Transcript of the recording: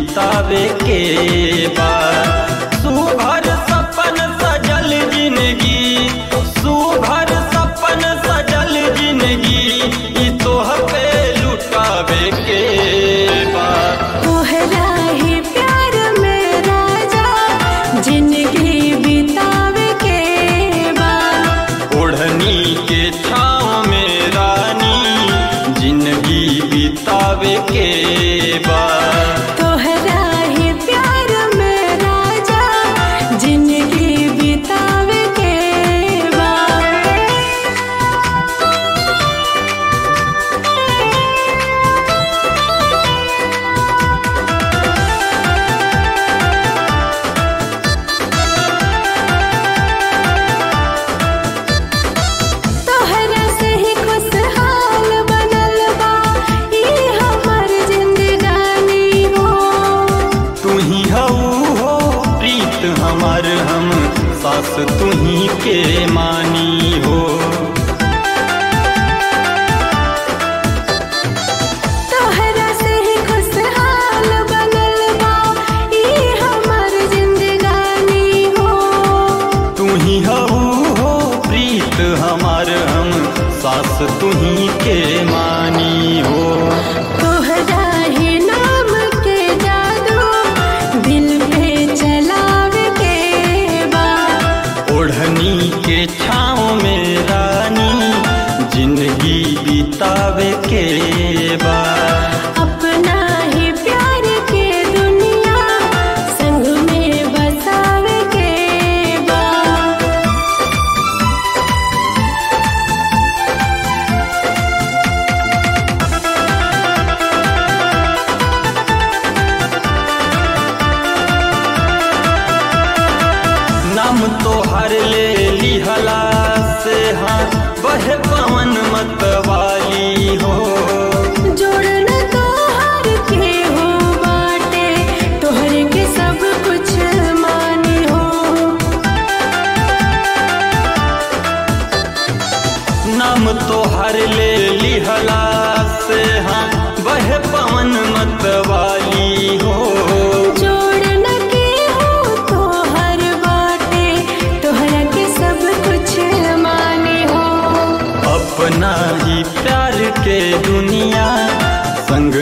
बितावे के बा सुभर सपन सजल जिंदगी सुभर सपन सजल जिंदगी ई तोह पे लुटावे के बा तोहरा ही प्यार में राजा जिंदगी बितावे के बा ओढ़नी के छाँव में रानी जिंदगी बितावे के बा तोहरा ही प्यार में राजा जिंदगी बितावे के बा तोहरा से ही खुशहाल बनल बा ई हमर जिंदगानी हो तू ही हऊ हो प्रीत हमार हम सास तू ही के मानी हो तोहरा से ही खुशहाल बनल बा ई हमर जिंदगानी हो तू ही हऊ हो प्रीत हमार हम सास तू ही के मानी हो तोहरा ही नाम के जादू दिल पे चलावे के बा ओढ़नी के छाँव में रानी जिंदगी बितावे के बा अपना ही प्यार के दुनिया संग में बसावे के बा नाम तो हर ले लिहला से हाँ वह पवन मतवाली हो जोड़न तोहर के हो बाटे तोहर के सब कुछ मानी हो नाम तो हर ले लिहला से हाँ वह पवन मतवाली हो जोड़न के हो तोहर बाटे तोहरा के सब कुछ मानी हो अपना ही प्यार के दुनिया संग